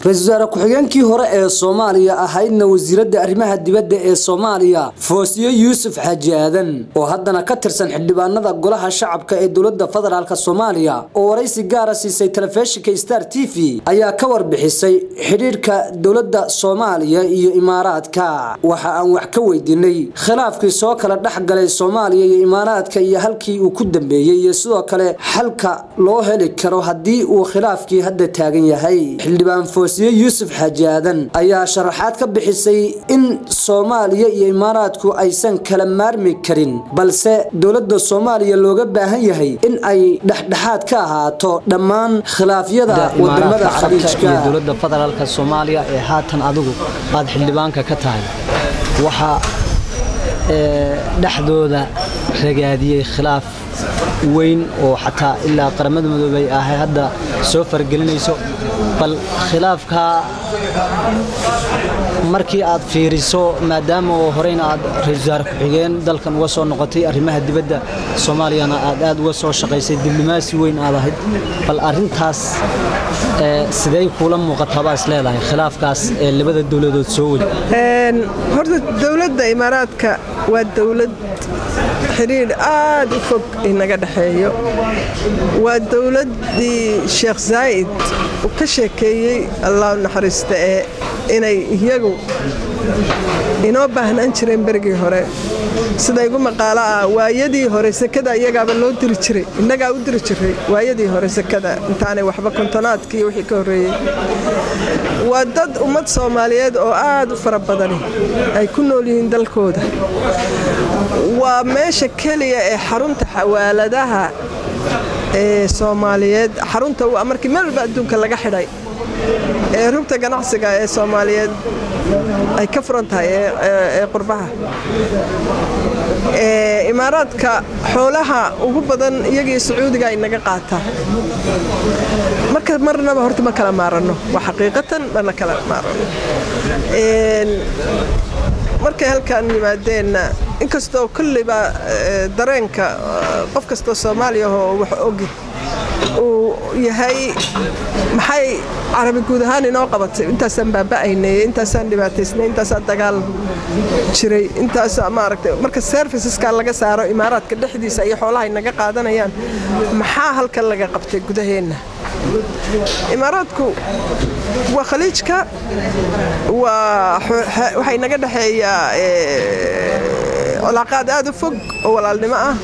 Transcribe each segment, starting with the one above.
ra-iisul wasaare ku-xigeenkii hore ee soomaaliya ahaydna wasiiradda arrimaha dibadda ee soomaaliya foosiyo yuusuf xaaji aadan oo haddana ka tirsan xildhibaanada golaha shacabka ee dowladda federaalk soomaaliya oo waraysi gaara siisay telefishinka star t v ayaa ka warbixisay xidhiirka dowladda soomaaliya iyo imaaraadka waxa aan wax ka weydiinay khilaafkii soo kala dhex galay soomaaliya iyo imaaraadka iyo halkii uu ku dambeeyey iyo sidoo kale xalka loo heli karo haddii uu khilaafkii hadda taagan yahay xildhibaan foosiye yuusuf xaaji aadan ayaa sharaxaad ka bixisay in soomaaliya iyo imaaraadku aysan kala maarmi karin balse dowladda soomaaliya looga baahan yahay in ay dhexdhexaad ka ahaato dhammaan khilaafyada wadamada khaliijka dowladda federaalka soomaaliya ee haatan adigu aad xildhibaanka ka tahay waxaa dhexdooda ragaadiyey khilaaf weyn oo xataa ilaa qaramada midoobay ahay hadda soo fargelinayso bal khilaafkaa markii aad fiiriso maadaama oo horeyna aad ra-isul wasaare ku-xigeen dalkan uga soo noqotay arrimaha dibadda soomaaliyana aad aad uga soo shaqaysay diblomaasi weyn aad ahayd bal arintaas sidey kuula muuqataabaa is leedahay khilaafkaas ee labada dowladood soo weli horta dowladda imaaraadka waa dowlad xidhiidh aad u fog inaga dhexeeyo waa dowladdii sheekh zaa'id uu ka sheekeeyey allah naxariista ee inay iyagu inoo baahnaan jireen berigii hore sida igu maqaalo ah waayadii hore sekada iyagaaba loo diri jiray innagaa u diri jiray waayadii hore sekada intaanay waxba kontonaadkiiyo wixii ka horreeyey waa dad ummad soomaaliyeed oo aad u fara badani ay ku nool yihiin dalkooda waa meesha keliya ee xarunta xawaaladaha ee soomaaliyeed xarunta markii meel walba adduunka laga xidhay ee rugta ganacsiga ee soomaaliyeed ay ka furan tahay ee qurbaha imaaraadka xoolaha ugu badan iyagii sacuudiga ay naga qaataa marka marnaba horta ma kala maaranno waa xaqiiqatan mana kala maaranno markay halkan yimaadeenna inkastoo kolliba dareenka qof kastoo soomaaliya oo wax ogi uu yahay maxay carabi guud ahaan inoo qabatay intaasaan baaba'aynay intaasaan dhibaataysnay intaasaan dagaal jiray intaasaa maaragtay marka serviceska laga saaro imaaraadka dhexdiisa iyo xoolaha ay naga qaadanayaan maxaa halkan laga qabtay gudaheenna imaaraadku waa khaliijka waxay naga dhexeeyaa colaaqaad aad u fog oo walaalnimo ah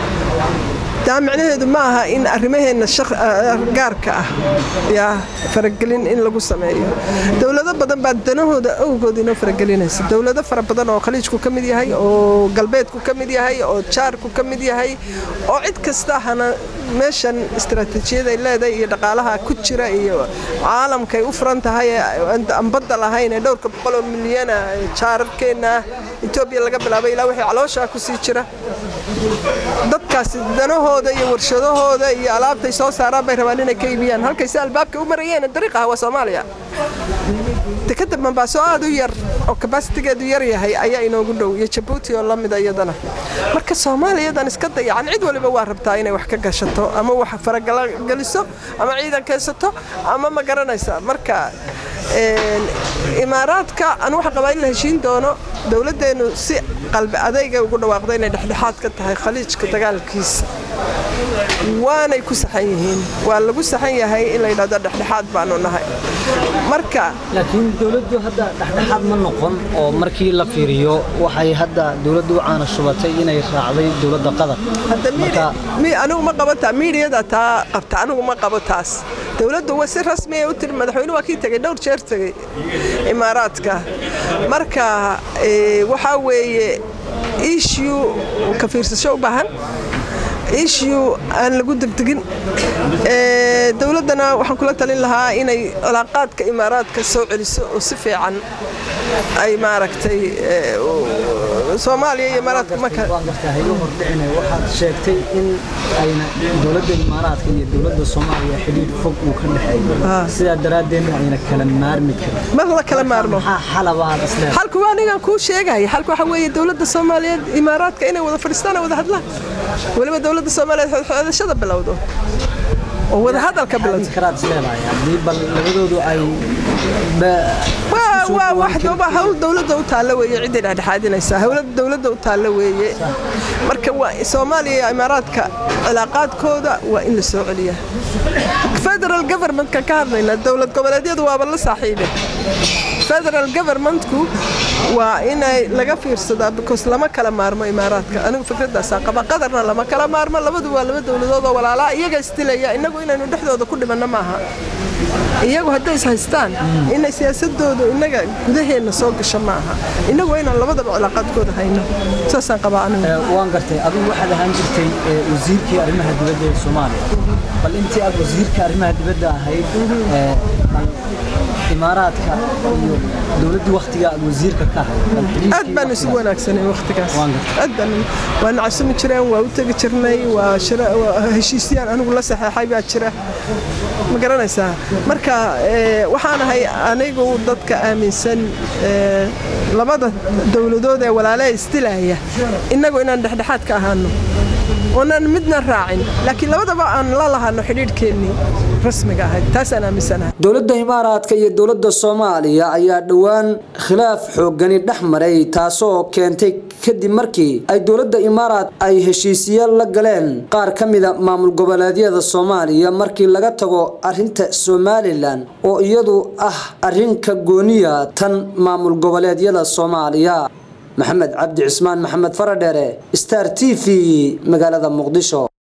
taa micnaheedu ma aha in arrimaheenna gaarka ah yaa faragelin in lagu sameeyo dowlado badan baa danahooda awgood inoo faragelinaysa dowlado fara badan oo khaliijku ka mid yahay oo galbeedku ka mid yahay oo jaarku ka mid yahay oo cid kasta hana meeshan istaraatiijiyad ay leedahay iyo dhaqaalaha ku jira iyo caalamkay u furan tahay aan badda lahayn ee dhowrka boqoloo milyana jaararkeenna etoobiya laga bilaabay ilaa wixii calooshaa ku sii jira dadkaasi danahooda iyo warshadahooda iyo alaabtay soo saaraan bay rabaan inay ka iibiyaan halkayse albaabka u marayeen dariiqaha waa soomaaliya dekadda mambaaso aad u yar oo kabasitigeedu yar yahay ayaa inoogu dhow iyo jabuuti oo la mida iyadana marka soomaaliyadan iska dayacan cid waliba waa rabtaa inay wax ka gashato ama wax farageliso ama ciidan keensato ama ma garanaysa marka imaaraadka anu waxa qabaa in la heshiin doono dowladdeennu si qalbi adayga ugu dhawaaqda inay dhexdhexaad ka tahay khaliijka dagaalkiisa waanay ku saxan yihiin waa lagu saxan yahay in la yidhahdo dhexdhexaad baanu nahay marka laakiin dowladdu hadda dhexdhexaad ma noqon oo markii la fiiriyo waxay hadda dowladdu u caana shubatay inay raacday dowladda qatar anigu ma qabo taa miidiyada taa qabta anigu ma qabo taas dowladdu waa si rasmiya u tiri madaxweyne waa kii tegey dhowr jeer tegey imaaraadka marka waxaa weeye issue ka fiirsasho u baahan issue aan lagu degdegin dowladdana waxaan kula talin lahaa inay colaaqaadka imaaraadka soo celiso oo si fiican ay maaragtay soomaaliya iyo imaaraadka marka waxaad sheegtay in ayna dowladda imaaraadka iyo dowladda soomaaliya xidhiidh fog uu ka dhexeeyo sidaa daraaddeedna ayna kala maarmi karin mar la kala maarmo maxaa xalabaad isleedahay xalku waa anigaan kuu sheegaya xalku waxa weeye dowladda soomaaliyeed imaaraadka inay wada fadhiistaan oo wada hadlaan weliba dowladda soomaaliyeed xodxodashada bilowdo oo wadahadalka bilowda karaad isleedahay haddii bal labadoodu ay waa waa wax waa hawl dowladda u taalla weeye cidday dhexdhexaadinaysaa howlada dowladda u taalla weeye marka waa soomaaliya iyo imaaraadka cilaaqaadkooda waa in la soo celiyaa federal governmentka ka hadlayna dowlad goboleedyadu waaba la saaxiibe federal governmentku waa inay laga fiirsadaa because lama kala maarmo imaaraadka anigu fikradaasaa qaba qadarna lama kala maarmo labadu waa laba dowladood oo walaalaa iyaga isdilaya innagu inaynu dhexdooda ku dhimanno maaha iyagu hadday is haystaan inay siyaasadoodu innaga gudaheenna soo gasho ma aha innagu waa inaan labadaba cilaaqaadkooda hayno saasaan qabaa anigu waan gartay adigu waxaad ahaan jirtay wasiirkii arrimaha dibadda ee soomaaliya bal intii aad wasiirka arrimaha dibadda ahayd imaaraadka iyo dowladdii wakhtiga aad wasiirka ka ahayd aad baan isugu wanaagsanay wakhtigaas aad baan waa nacasumi jireen waa u tegi jirnay waa heshiisyaan anigu la saxeexay baa jira ma garanaysaa marka waxaan ahay anigu dadka aaminsan labada dowladood ee walaalaha isdilaya innagu inaan dhexdhexaad ka ahaano oonan midna raacin laakiin labadaba aan la lahano xidhiidhkeennii rasmiga ahayd taasaan aaminsanahay dowladda imaaraadka iyo dowladda soomaaliya ayaa dhowaan khilaaf xoogani dhex maray taasoo keentay kadib markii ay dowladda imaaraad ay heshiisiyaal la galeen qaar ka mida maamul goboleedyada soomaaliya markii laga tago arinta somalilan oo iyadu ah arrinka gooniya tan maamul goboleedyada soomaaliya maxamed cabdi cismaan maxamed faradheere star t v magaalada muqdisho